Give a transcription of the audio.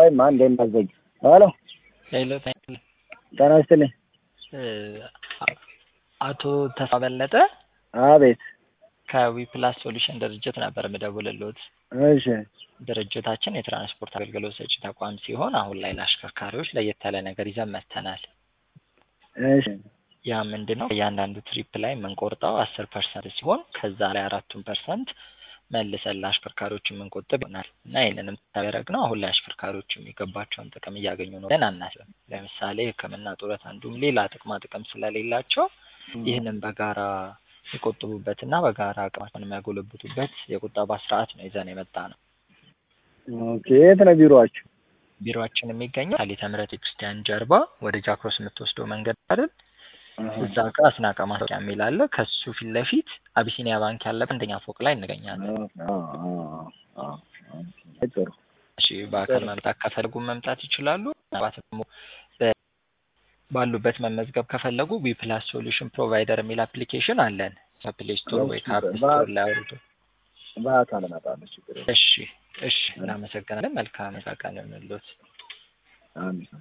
ቆይማ እንዴ እንዳዘጊ ሄሎ ሄሎ ጤና ይስጥልኝ አቶ ተስፋ በለጠ አቤት ከዊፕላስ ሶሉሽን ድርጅት ነበር የምደውልልዎት። እሺ ድርጅታችን የትራንስፖርት አገልግሎት ሰጪ ተቋም ሲሆን አሁን ላይ ለአሽከርካሪዎች ለየት ያለ ነገር ይዘን መጥተናል። እሺ ያ ምንድን ነው? እያንዳንዱ ትሪፕ ላይ የምንቆርጠው አስር ፐርሰንት ሲሆን ከዛ ላይ አራቱን ፐርሰንት መልሰን ለአሽከርካሪዎች የምንቆጥብ ይሆናል እና ይህንንም ታደረግ ነው አሁን ላይ አሽከርካሪዎች የሚገባቸውን ጥቅም እያገኙ ነው ብለን አናስብም። ለምሳሌ ሕክምና ጡረት፣ አንዱም ሌላ ጥቅማ ጥቅም ስለሌላቸው ይህንን በጋራ የሚቆጥቡበትና በጋራ አቅማቸውን የሚያጎለብቱበት የቁጠባ ስርዓት ነው ይዘን የመጣ ነው። ኦኬ የት ነው ቢሮአችሁ? ቢሮአችን የሚገኘው ቃሊተ ምሕረት ቤተክርስቲያን ጀርባ ወደ ጃክሮስ የምትወስደው መንገድ አይደል? እዛ ጋር አስናቀ ማስታወቂያ የሚል አለ። ከሱ ፊት ለፊት አቢሲኒያ ባንክ ያለበት አንደኛ ፎቅ ላይ እንገኛለን። ጥሩ እሺ፣ በአካል መምጣት ከፈለጉ መምጣት ይችላሉ። ምናልባት ደግሞ በ- ባሉበት መመዝገብ ከፈለጉ ዊፕላስ ሶሉሽን ፕሮቫይደር የሚል አፕሊኬሽን አለን። ከፕሌይ ስቶር ወይ ከአፕ ስቶር ላይ አውርዶ። በአካል እመጣለሁ። ችግር የለም። እሺ፣ እሺ፣ እናመሰግናለን። መልካም ቀን ይሁንልዎት። አሜን